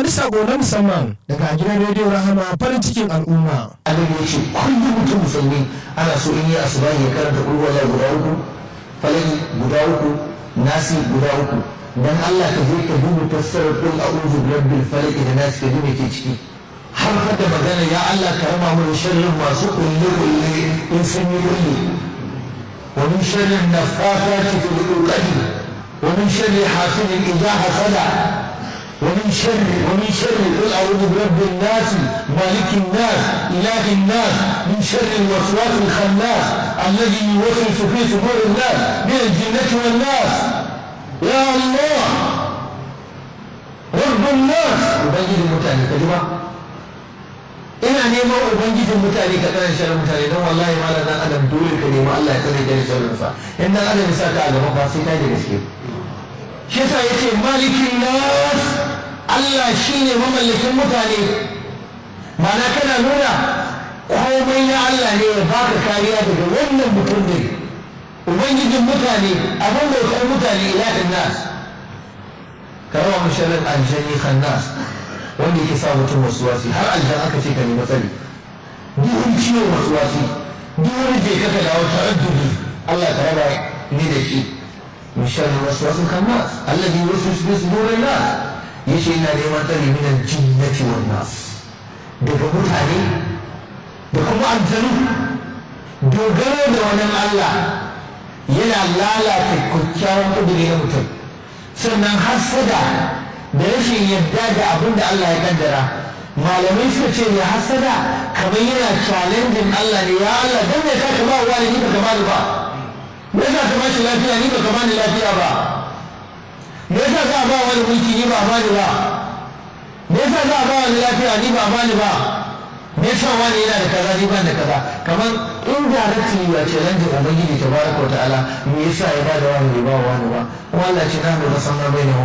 wani sako na musamman daga gidan rediyo rahama farin cikin al'umma annabi ya ce kullum mutum musulmi ana so in yi asuba ya karanta kulwala guda uku falaki guda uku nasi guda uku dan Allah ka je ka duba fassarar kul a'udhu birabbil falaq da nasi ka duba ke ciki har da magana ya Allah ka rama mu sharrin masu kulle kulle in sun yi kulle wa min sharrin nafathati fil uqad wa min sharri hasidin idha hasada ومن شر ومن شر قل اعوذ برب الناس مالك الناس اله الناس من شر الوسواس الخناس الذي يوسوس في صدور الناس من الجنه والناس يا الله رب الناس ubangijin mutane ka jima ina neman ubangijin mutane ka tsare sharrin mutane don wallahi malam dan adam dole ka nemi Allah ya tsare ka da sharrin sa in dan adam ya sa ka a gaba ba sai ka da gaske shi yasa yace malikin nas Allah shine mamallakin mutane mana kana nuna komai na Allah ne ya baka kariya daga wannan mutum ne ubangijin mutane abin bautar mutane ilahin nas karawa musharar aljani khannas wanda yake sa mutum wasu wasi har aljan aka ce ka nemi tsari duk wani ciwon wasu wasi duk wani je ka dawo taraddudi Allah ka raba ni da shi من شر الوسواس الخناس الذي يوسوس في صدور الناس يشي إنا neman tsari من الجنة والناس daga mutane da kuma aljanu dogaro da wani Allah yana lalata kyakkyawan kudiri na mutum sannan hasada da rashin yadda da abin da Allah ya kaddara malamai suka ce ya hasada kamar yana challenging Allah ne ya Allah dan me ka ba wa ni ba ka ba ba me yasa ka bashi lafiya ni baka bani lafiya ba me yasa ka ba wani mulki ni ba bani ba me yasa ka ba wani lafiya ni ba bani ba me yasa wani yana da kaza ni ban da kaza kamar indirectly ya ce lan jin ubangiji tabaraka wa ta'ala me yasa ya ba da wani bai ba wani ba kuma Allah ce na mu san ma bai